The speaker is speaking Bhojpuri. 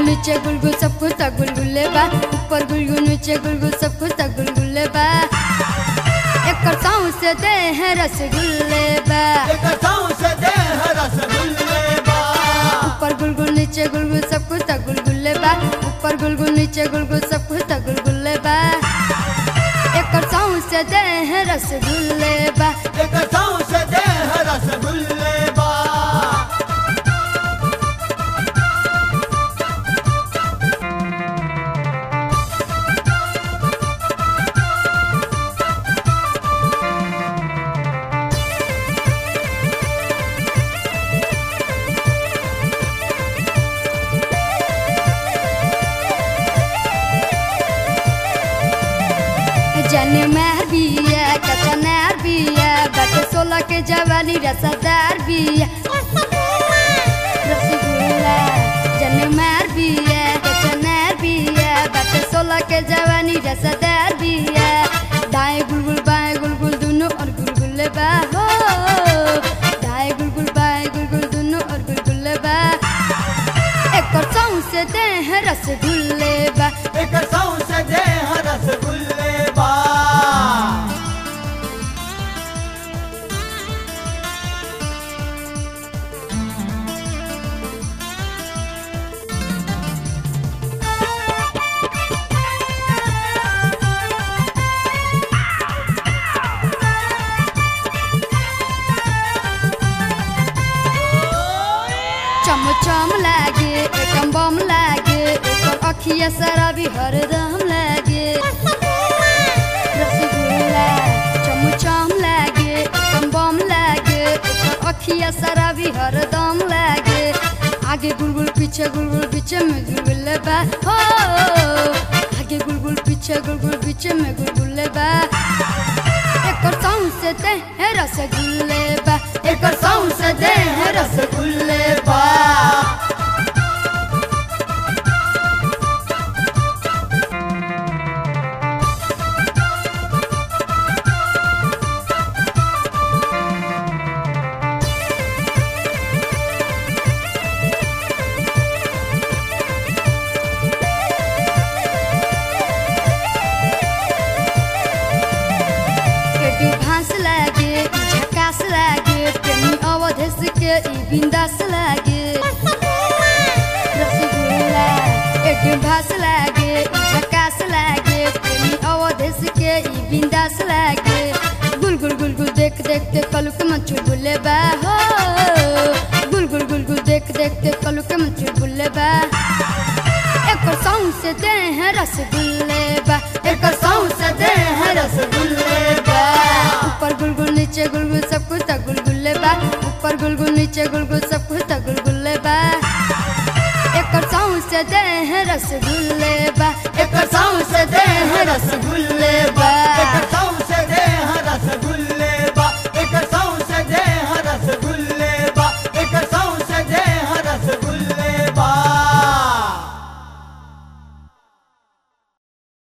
नीचे गुलगुल सब कुछ त गुलगुले बा ऊपर गुलगुल नीचे गुलगुल सब कुछ त गुलगुले बा एकर साँव से दे है रसगुल्ले बा एकर सौंसे देह रसगुल्ले बा ऊपर गुलगुल नीचे गुलगुल सब कुछ त गुलगुले बा ऊपर गुलगुल नीचे गुलगुल सब कुछ त गुलगुले बा एकर साँव से दे है रसगुल्ले बा एकर सौंसे देह रसगुल्ले बा जन महर बिया कचनार बिया बट सोलह के जवानी रसदार बिया रसगुल्ला जन महर बिया कचनार बिया बट सोलह के जवानी रसदार बिया दाएं गुलगुल बाएं गुलगुल दोनों और गुलगुल्ले बा हो दाएं गुलगुल बाएं गुलगुल दोनों और गुलगुल्ले बा एकर सौं से दे है रसगुल्ले बा एकर सौंसे देह रसगुल्ले बा चमचम लागे एकम बम लागे एकर अखिया शराबी हरदम लागे रसगुल्ला चमचम लागे एकम बम लागे एकर अखिया शराबी हरदम लागे आगे गुलगुल पीछे गुलगुल पीछे में गुलगुल बा हो आगे गुलगुल पीछे गुलगुल पीछे में गुलगुल बा एकर सौं से दे है रसगुल्ले बा एकर सौं से दे है रसगुल्ले बा केटी घास लागे ई झकास लागे प्रेमी अवधेश के ई बिंदास लागे रसगुल्ला केटी घास लागे ई झकास लागे प्रेमी अवधेश के ई बिंदास लागे गुल गुल गुल गुल देख देख के कलू के मन चुलबुले बा हो गुल गुल गुल गुल देख देख के कलू के मन चुलबुले बा एकर सौं से दे है रसगुल्ले बा एकर सौं से दे है रसगुल्ले बा ऊपर गुलगुल नीचे गुलगुल सब कुछ त गुलगुल्ले बा ऊपर गुलगुल नीचे गुलगुल सब कुछ त गुलगुल्ले बा एकर सौं से दे है रसगुल्ले बा एकर सौंसे देह रसगुल्ले